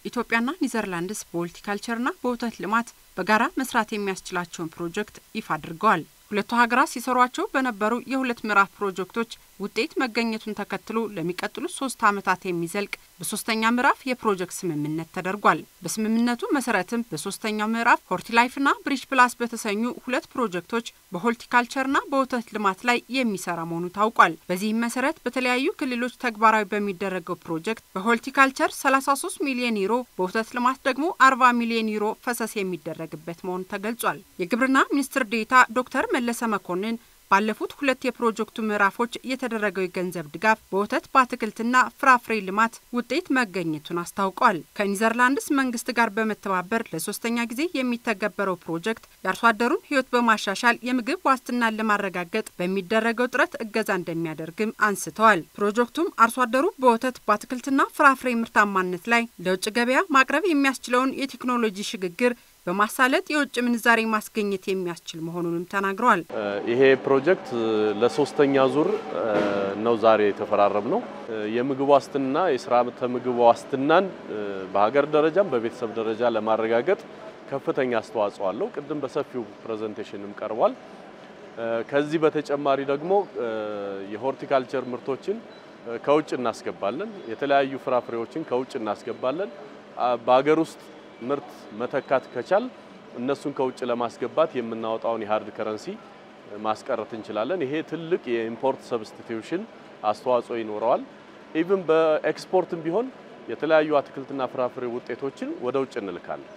ኢትዮጵያና ኒዘርላንድስ በሆርቲካልቸርና በወተት ልማት በጋራ መስራት የሚያስችላቸውን ፕሮጀክት ይፋ አድርገዋል። ሁለቱ ሀገራት ሲሰሯቸው በነበሩ የሁለት ምዕራፍ ፕሮጀክቶች ውጤት መገኘቱን ተከትሎ ለሚቀጥሉት ሶስት ዓመታት የሚዘልቅ በሶስተኛ ምዕራፍ የፕሮጀክት ስምምነት ተደርጓል። በስምምነቱ መሰረትም በሶስተኛው ምዕራፍ ሆርቲላይፍና ብሪጅ ፕላስ በተሰኙ ሁለት ፕሮጀክቶች በሆርቲካልቸርና በወተት ልማት ላይ የሚሰራ መሆኑ ታውቋል። በዚህም መሰረት በተለያዩ ክልሎች ተግባራዊ በሚደረገው ፕሮጀክት በሆርቲካልቸር 33 ሚሊዮን ዩሮ፣ በወተት ልማት ደግሞ 40 ሚሊዮን ዩሮ ፈሰስ የሚደረግበት መሆኑ ተገልጿል። የግብርና ሚኒስትር ዴኤታ ዶክተር መለሰ መኮንን ባለፉት ሁለት የፕሮጀክቱ ምዕራፎች የተደረገው የገንዘብ ድጋፍ በወተት በአትክልትና ፍራፍሬ ልማት ውጤት መገኘቱን አስታውቋል። ከኒዘርላንድስ መንግስት ጋር በመተባበር ለሶስተኛ ጊዜ የሚተገበረው ፕሮጀክት የአርሶ አደሩን ሕይወት በማሻሻል የምግብ ዋስትናን ለማረጋገጥ በሚደረገው ጥረት እገዛ እንደሚያደርግም አንስተዋል። ፕሮጀክቱም አርሶ አደሩ በወተት በአትክልትና ፍራፍሬ ምርታማነት ላይ ለውጭ ገበያ ማቅረብ የሚያስችለውን የቴክኖሎጂ ሽግግር በማሳለጥ የውጭ ምንዛሬ ማስገኘት የሚያስችል መሆኑንም ተናግረዋል። ይሄ ፕሮጀክት ለሶስተኛ ዙር ነው ዛሬ የተፈራረም ነው። የምግብ ዋስትና የስርዓተ ምግብ ዋስትናን በሀገር ደረጃም በቤተሰብ ደረጃ ለማረጋገጥ ከፍተኛ አስተዋጽኦ አለው። ቅድም በሰፊው ፕሬዘንቴሽንም ቀርቧል። ከዚህ በተጨማሪ ደግሞ የሆርቲካልቸር ምርቶችን ከውጭ እናስገባለን። የተለያዩ ፍራፍሬዎችን ከውጭ እናስገባለን። በሀገር ውስጥ ምርት መተካት ከቻል እነሱን ከውጭ ለማስገባት የምናወጣውን የሀርድ ከረንሲ ማስቀረት እንችላለን። ይሄ ትልቅ የኢምፖርት ሰብስቲቲዩሽን አስተዋጽኦ ይኖረዋል። ኢቭን በኤክስፖርትም ቢሆን የተለያዩ አትክልትና ፍራፍሬ ውጤቶችን ወደ ውጭ እንልካለን።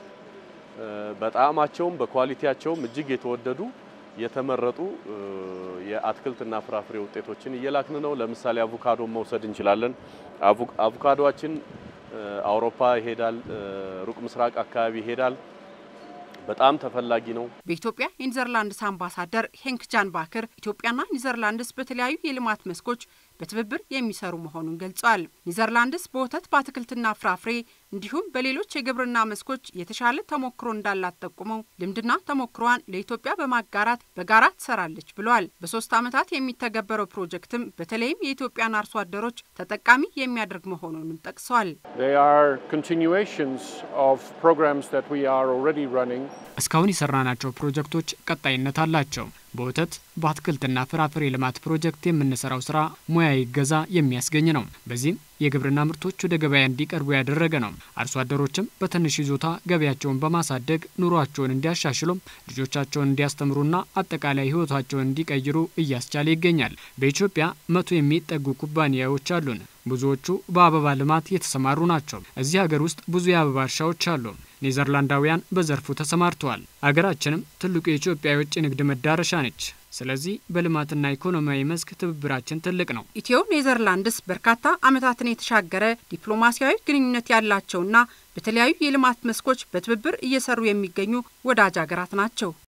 በጣዕማቸውም በኳሊቲያቸውም እጅግ የተወደዱ የተመረጡ የአትክልትና ፍራፍሬ ውጤቶችን እየላክን ነው። ለምሳሌ አቮካዶን መውሰድ እንችላለን። አቮካዶችን አውሮፓ ይሄዳል፣ ሩቅ ምስራቅ አካባቢ ይሄዳል። በጣም ተፈላጊ ነው። በኢትዮጵያ የኒዘርላንድስ አምባሳደር ሄንክ ጃን ባክር ኢትዮጵያና ኒዘርላንድስ በተለያዩ የልማት መስኮች በትብብር የሚሰሩ መሆኑን ገልጸዋል። ኒዘርላንድስ በወተት በአትክልትና ፍራፍሬ እንዲሁም በሌሎች የግብርና መስኮች የተሻለ ተሞክሮ እንዳላት ጠቁመው ልምድና ተሞክሯን ለኢትዮጵያ በማጋራት በጋራ ትሰራለች ብለዋል። በሶስት ዓመታት የሚተገበረው ፕሮጀክትም በተለይም የኢትዮጵያን አርሶ አደሮች ተጠቃሚ የሚያደርግ መሆኑንም ጠቅሰዋል። እስካሁን የሰራናቸው ፕሮጀክቶች ቀጣይነት አላቸው። በወተት በአትክልትና ፍራፍሬ ልማት ፕሮጀክት የምንሰራው ስራ ሙያዊ እገዛ የሚያስገኝ ነው። በዚህም የግብርና ምርቶች ወደ ገበያ እንዲቀርቡ ያደረገ ነው። አርሶ አደሮችም በትንሽ ይዞታ ገበያቸውን በማሳደግ ኑሯቸውን እንዲያሻሽሉም ልጆቻቸውን እንዲያስተምሩና አጠቃላይ ሕይወታቸውን እንዲቀይሩ እያስቻለ ይገኛል። በኢትዮጵያ መቶ የሚጠጉ ኩባንያዎች አሉን። ብዙዎቹ በአበባ ልማት የተሰማሩ ናቸው። እዚህ ሀገር ውስጥ ብዙ የአበባ እርሻዎች አሉ። ኔዘርላንዳውያን በዘርፉ ተሰማርተዋል። አገራችንም ትልቁ የኢትዮጵያ የውጭ ንግድ መዳረሻ ነች። ስለዚህ በልማትና ኢኮኖሚያዊ መስክ ትብብራችን ትልቅ ነው። ኢትዮ ኔዘርላንድስ በርካታ ዓመታትን የተሻገረ ዲፕሎማሲያዊ ግንኙነት ያላቸውና በተለያዩ የልማት መስኮች በትብብር እየሰሩ የሚገኙ ወዳጅ ሀገራት ናቸው።